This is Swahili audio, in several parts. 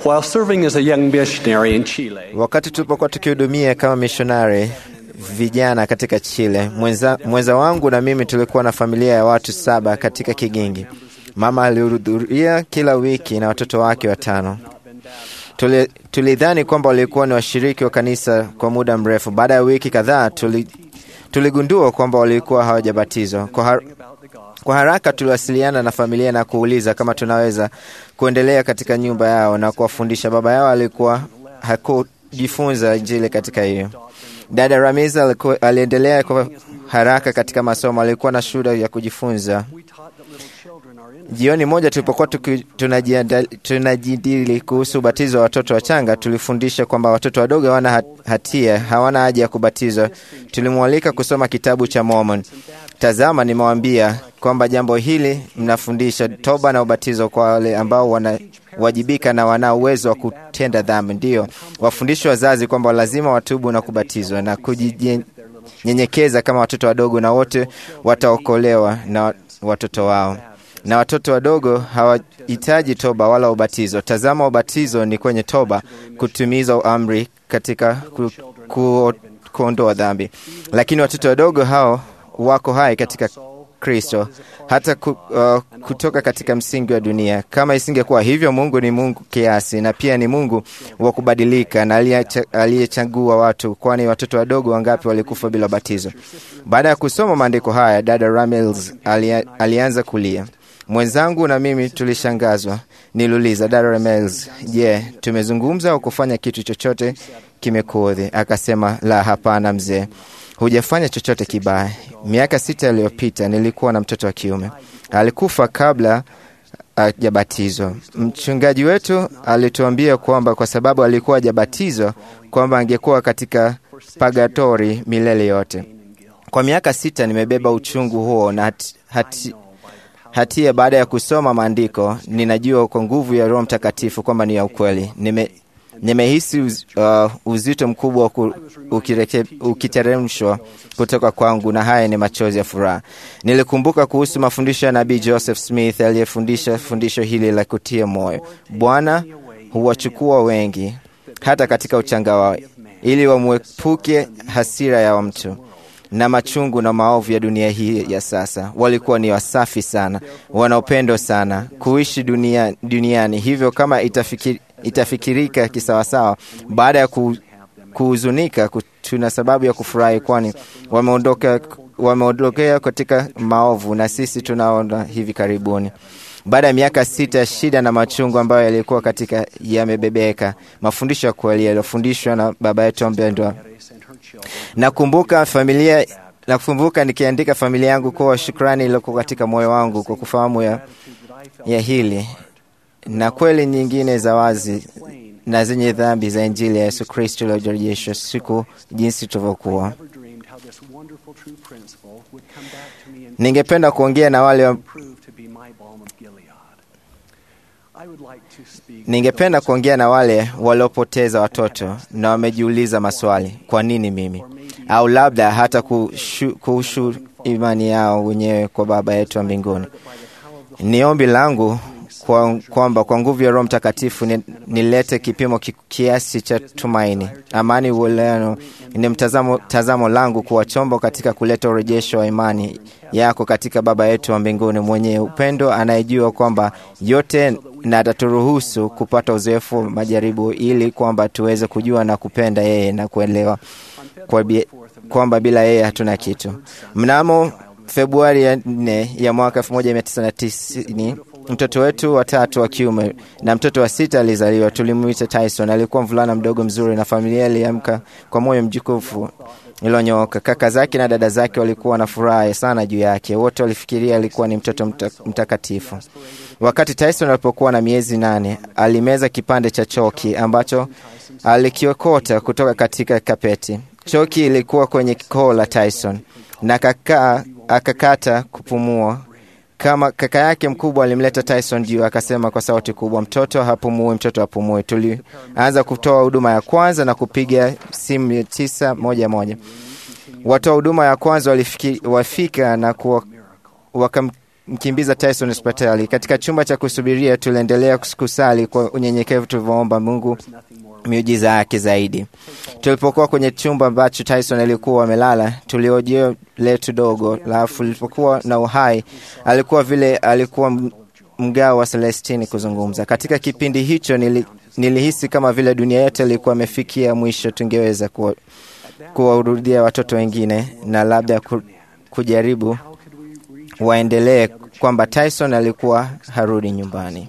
While serving as a young missionary in Chile, Wakati tulipokuwa tukihudumia kama mishonari vijana katika Chile, mwenza, mwenza wangu na mimi tulikuwa na familia ya watu saba katika Kigingi. Mama alihudhuria kila wiki na watoto wake watano. Tuli- Tulidhani kwamba walikuwa ni washiriki wa kanisa kwa muda mrefu. Baada ya wiki kadhaa, tuli, tuligundua kwamba walikuwa hawajabatizwa. Kwa, har, kwa haraka tuliwasiliana na familia na kuuliza kama tunaweza kuendelea katika nyumba yao na kuwafundisha. Baba yao alikuwa hakujifunza Injili katika hiyo. Dada Ramiza alikuwa- aliendelea kwa haraka katika masomo, alikuwa na shuhuda ya kujifunza. Jioni moja tulipokuwa tuki- tunajianda- tunajadili kuhusu ubatizo wa watoto wachanga, tulifundisha kwamba watoto wadogo hawana hat- hatia, hawana haja ya kubatizwa. Tulimwalika kusoma kitabu cha Mormon. Tazama, nimewaambia kwamba jambo hili mnafundisha toba na ubatizo kwa wale ambao wanawajibika na wana uwezo wa kutenda dhambi. Ndiyo, wafundishe wazazi kwamba lazima watubu na kubatizwa na kujinyenyekeza kama watoto wadogo, na wote wataokolewa na watoto wao na watoto wadogo hawahitaji toba wala ubatizo. Tazama, ubatizo ni kwenye toba, kutimiza amri katika ku, ku, kuondoa dhambi. Lakini watoto wadogo hao wako hai katika Kristo hata ku, uh, kutoka katika msingi wa dunia. Kama isingekuwa hivyo, Mungu ni Mungu kiasi na pia ni Mungu wa kubadilika na aliyecha- aliyechagua watu, kwani watoto wadogo wangapi walikufa bila batizo? Baada ya kusoma maandiko haya, dada Ramils alia, alianza kulia. Mwenzangu na mimi tulishangazwa. Niliuliza dada Ramils, je, tumezungumza au kufanya kitu chochote kimekuudhi? Akasema, la, hapana mzee, hujafanya chochote kibaya. Miaka sita iliyopita nilikuwa na mtoto wa kiume, alikufa kabla hajabatizwa. Mchungaji wetu alituambia kwamba kwa sababu alikuwa hajabatizwa kwamba angekuwa katika pagatori milele yote. Kwa miaka sita nimebeba uchungu huo na hati, hati, hatia. Baada ya kusoma maandiko, ninajua kwa nguvu ya Roho Mtakatifu kwamba ni ya ukweli. Nime, nimehisi uz, uh, uzito mkubwa wa ku- ukireke- ukiteremshwa kutoka kwangu, na haya ni machozi ya furaha. Nilikumbuka kuhusu mafundisho ya nabii Joseph Smith aliyefundisha fundisho hili la kutia moyo: Bwana huwachukua wengi hata katika uchanga wao, ili wamwepuke hasira ya mtu na machungu na maovu ya dunia hii ya sasa. Walikuwa ni wasafi sana, wana upendo sana kuishi dunia, duniani. Hivyo kama itafikir, itafikirika kisawasawa, baada ya ku, kuhuzunika, ku- tuna sababu ya kufurahi, kwani wameondoka wameondokea katika maovu, na sisi tunaona hivi karibuni baada ya miaka sita ya shida na machungu ambayo yalikuwa katika yamebebeka, mafundisho ya kweli yaliyofundishwa na baba yetu mpendwa. Nakumbuka familia nakumbuka nikiandika familia yangu kuwa shukrani iliyokuwa katika moyo wangu kwa kufahamu ya, ya hili na kweli nyingine za wazi na zenye dhambi za Injili ya Yesu Kristo iliyojorejeshwa siku jinsi tulivyokuwa. Ningependa kuongea na wale wa- ningependa kuongea na wale waliopoteza watoto na wamejiuliza maswali, kwa nini mimi? Au labda hata kushu, kuhusu imani yao wenyewe kwa Baba yetu wa mbinguni. Ni ombi langu kwa- kwamba kwa nguvu ya Roho Mtakatifu ni- nilete kipimo ki- kiasi cha tumaini, amani, uelewano. Ni mtazamo tazamo langu kuwa chombo katika kuleta urejesho wa imani yako katika Baba yetu wa mbinguni mwenye upendo, anayejua kwamba yote na ataturuhusu kupata uzoefu wa majaribu, ili kwamba tuweze kujua na kupenda yeye na kuelewa kwa bi- kwamba bila yeye hatuna kitu. Mnamo Februari ya nne ya mwaka 1990 mtoto wetu watatu wa kiume na mtoto wa sita alizaliwa. Tulimwita Tyson. Alikuwa mvulana mdogo mzuri, na familia iliamka kwa moyo mjukufu iliyonyooka. Kaka zake na dada zake walikuwa na furaha sana juu yake. Wote walifikiria alikuwa ni mtoto mta, mtakatifu. Wakati Tyson alipokuwa na miezi nane, alimeza kipande cha choki ambacho alikiokota kutoka katika kapeti. Choki ilikuwa kwenye koo la Tyson na kaka, akakata kupumua. Kama kaka yake mkubwa alimleta Tyson juu, akasema kwa sauti kubwa, mtoto hapumui, mtoto hapumui. Tulianza kutoa huduma ya kwanza na kupiga simu ya tisa moja moja. Watoa huduma ya kwanza walifiki, wafika na kuwa, wakam, tulimkimbiza Tyson hospitali. Katika chumba cha kusubiria, tuliendelea kusali kwa unyenyekevu, tulivyoomba Mungu miujiza yake zaidi. Tulipokuwa kwenye chumba ambacho Tyson alikuwa amelala, tuliojeo letu dogo, alafu lilipokuwa na uhai, alikuwa vile alikuwa m- mgao wa Celestini kuzungumza. Katika kipindi hicho nili, nilihisi kama vile dunia yote ilikuwa imefikia mwisho, tungeweza kuwa- kuwahurudia watoto wengine na labda ku, kujaribu waendelee kwamba Tyson alikuwa harudi nyumbani.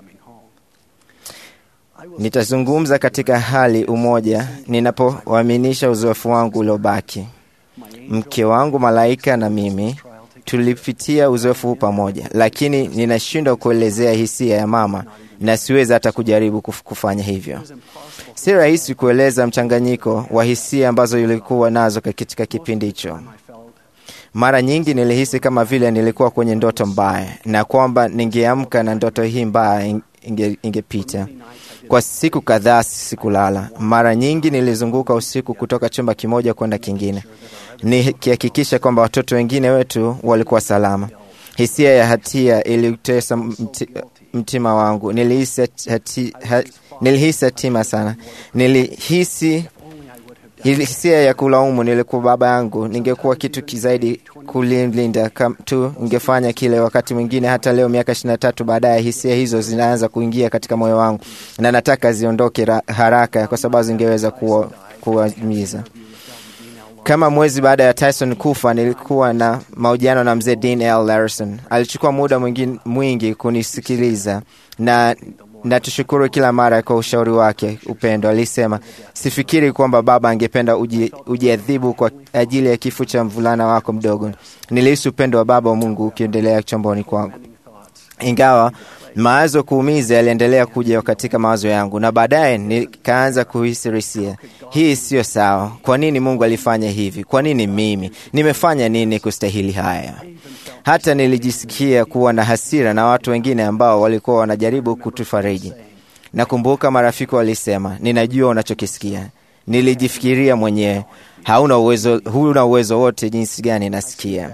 Nitazungumza katika hali umoja ninapowaaminisha uzoefu wangu uliobaki. Mke wangu Malaika na mimi tulipitia uzoefu huu pamoja, lakini ninashindwa kuelezea hisia ya mama na siwezi hata kujaribu kuf- kufanya hivyo. Si rahisi kueleza mchanganyiko wa hisia ambazo ilikuwa nazo katika kipindi hicho. Mara nyingi nilihisi kama vile nilikuwa kwenye ndoto mbaya na kwamba ningeamka na ndoto hii mbaya inge, ingepita. Kwa siku kadhaa sikulala. Mara nyingi nilizunguka usiku kutoka chumba kimoja kwenda kingine, nikihakikisha kwamba watoto wengine wetu walikuwa salama. Hisia ya hatia iliutesa mti, mtima wangu. Nilihisi hati, ha, nilihisi hatima sana. Nilihisi hisia ya kulaumu. Nilikuwa baba yangu, ningekuwa kitu kizaidi kulinda kam tu ningefanya kile. Wakati mwingine hata leo, miaka ishirini na tatu baadaye, hisia hizo zinaanza kuingia katika moyo wangu na nataka ziondoke ra- haraka, kwa sababu zingeweza kuwa- kuwaumiza. Kama mwezi baada ya Tyson kufa, nilikuwa na mahojiano na mzee Dean L. Larson. Alichukua muda mwingi, mwingi kunisikiliza na na tushukuru kila mara kwa ushauri wake upendo. Alisema, sifikiri kwamba baba angependa uji- ujiadhibu kwa ajili ya kifo cha mvulana wako mdogo. Nilihisi upendo wa baba wa Mungu ukiendelea chomboni kwangu, ingawa mawazo kuumiza yaliendelea kuja katika mawazo yangu, na baadaye nikaanza kuhisi hisia, hii siyo sawa. Kwa nini Mungu alifanya hivi? Kwa nini mimi? Nimefanya nini kustahili haya? Hata nilijisikia kuwa na hasira na watu wengine ambao walikuwa wanajaribu kutufariji. Nakumbuka marafiki walisema, ninajua unachokisikia. Nilijifikiria mwenyewe, hauna uwezo, huna uwezo wote jinsi gani nasikia.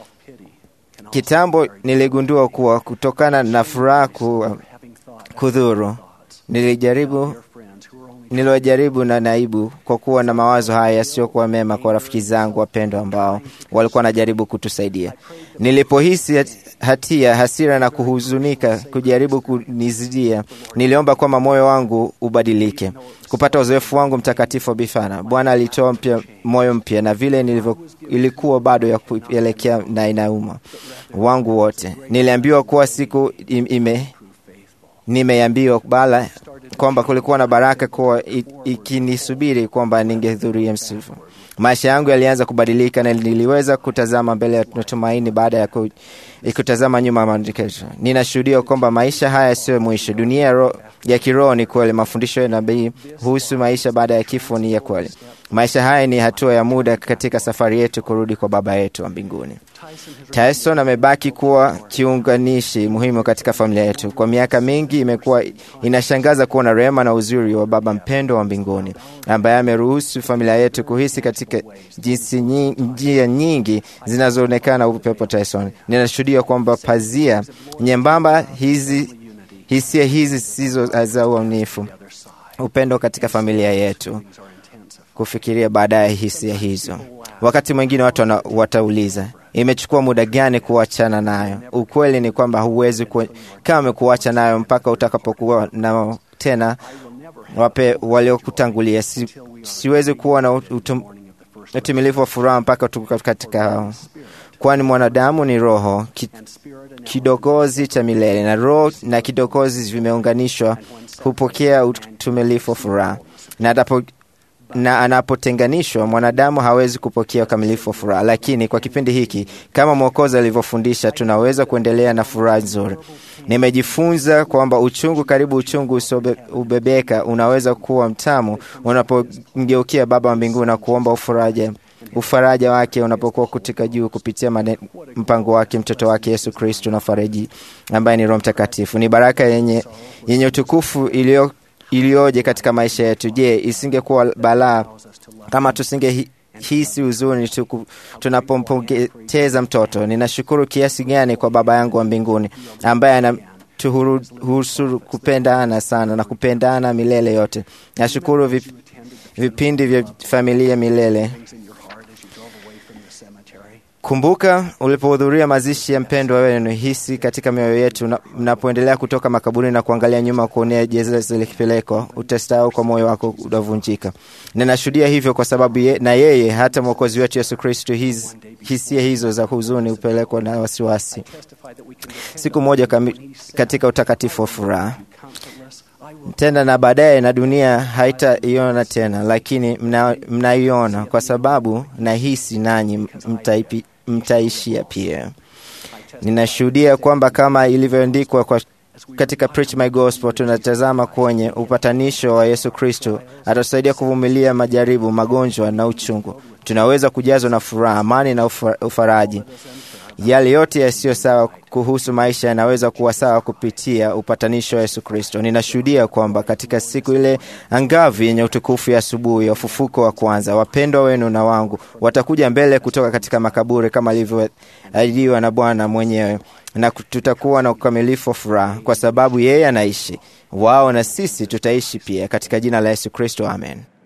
Kitambo niligundua kuwa kutokana na furaha ku, kudhuru, nilijaribu niliwajaribu na naibu kwa kuwa na mawazo haya yasiyokuwa mema kwa rafiki zangu wapendwa ambao walikuwa wanajaribu kutusaidia. Nilipohisi hatia, hasira na kuhuzunika kujaribu kunizidia, niliomba kwamba moyo wangu ubadilike, kupata uzoefu wangu mtakatifu wa Bifana. Bwana alitoa mpya moyo mpya, na vile nilivyo ilikuwa bado ya kuelekea na inauma wangu wote. Niliambiwa kuwa siku im, ime nimeambiwa bala kwamba kulikuwa na baraka kuwa ikinisubiri kwamba ningehudhuria msifu. Maisha yangu yalianza kubadilika na niliweza kutazama mbele ya matumaini baada ya ku, kutazama nyuma ya maandikisho. Ninashuhudia kwamba maisha haya sio mwisho. Dunia ya, ro, ya kiroho ni kweli. Mafundisho ya nabii kuhusu maisha baada ya kifo ni ya kweli. Maisha haya ni hatua ya muda katika safari yetu kurudi kwa Baba yetu wa mbinguni. Tyson amebaki kuwa kiunganishi muhimu katika familia yetu. Kwa miaka mingi, imekuwa inashangaza kuona rehema na uzuri wa Baba mpendo wa mbinguni ambaye ameruhusu familia yetu kuhisi katika jinsi njia nyingi zinazoonekana upepo Tyson. Ninashuhudia kwamba pazia nyembamba hizi, hisia hizi sizo za uaminifu, upendo katika familia yetu, kufikiria baadaye hisia hizo. Wakati mwingine watu watauliza imechukua muda gani kuachana nayo? Ukweli ni kwamba huwezi kama kuacha nayo mpaka utakapokuwa nao tena wape waliokutangulia. Si, siwezi kuwa na utum, utimilifu wa furaha mpaka tuko katika hao, kwani mwanadamu ni roho ki, kidogozi cha milele, na roho na kidogozi vimeunganishwa, hupokea utumilifu wa furaha na atapo na anapotenganishwa mwanadamu hawezi kupokea ukamilifu wa furaha. Lakini kwa kipindi hiki, kama Mwokozi alivyofundisha, tunaweza kuendelea na furaha nzuri. Nimejifunza kwamba uchungu, karibu uchungu usiobebeka, unaweza kuwa mtamu unapomgeukia Baba wa mbinguni na kuomba ufaraja ufaraja wake unapokuwa kutika juu kupitia mane, mpango wake mtoto wake Yesu Kristo na fariji ambaye ni Roho Mtakatifu. Ni baraka yenye, yenye utukufu iliyo iliyoje katika maisha yetu. Je, isingekuwa balaa kama tusinge hisi huzuni tuku- tunapompoteza mtoto. Ninashukuru kiasi gani kwa Baba yangu wa mbinguni ambaye anaturuhusu kupendana sana na kupendana milele yote. Nashukuru vip, vipindi vya familia milele. Kumbuka ulipohudhuria mazishi ya mpendwa wenu, hisi katika mioyo yetu na- mnapoendelea kutoka makaburini na kuangalia nyuma kuonea jeneza likipelekwa, utastau kwa moyo wako utavunjika. Ninashuhudia hivyo kwa sababu ye, na yeye hata mwokozi wetu Yesu Kristo, hiz- hisia hizo za huzuni hupelekwa na wasiwasi siku moja kami, katika utakatifu wa furaha tena na baadaye na dunia haitaiona tena, lakini mna- mnaiona kwa sababu nahisi nanyi mtaipi- mtaishia pia. Ninashuhudia kwamba kama ilivyoandikwa kwa katika Preach My Gospel, tunatazama kwenye upatanisho wa Yesu Kristo, atatusaidia kuvumilia majaribu, magonjwa na uchungu. Tunaweza kujazwa na furaha, amani na ufa- ufaraji. Yale yote yasiyo sawa kuhusu maisha yanaweza kuwa sawa kupitia upatanisho wa Yesu Kristo. Ninashuhudia kwamba katika siku ile angavu yenye utukufu ya asubuhi ya ufufuko wa kwanza, wapendwa wenu na wangu watakuja mbele kutoka katika makaburi kama ilivyoahidiwa na Bwana mwenyewe, na tutakuwa na ukamilifu wa furaha kwa sababu yeye anaishi. Wao na sisi tutaishi pia, katika jina la Yesu Kristo, amen.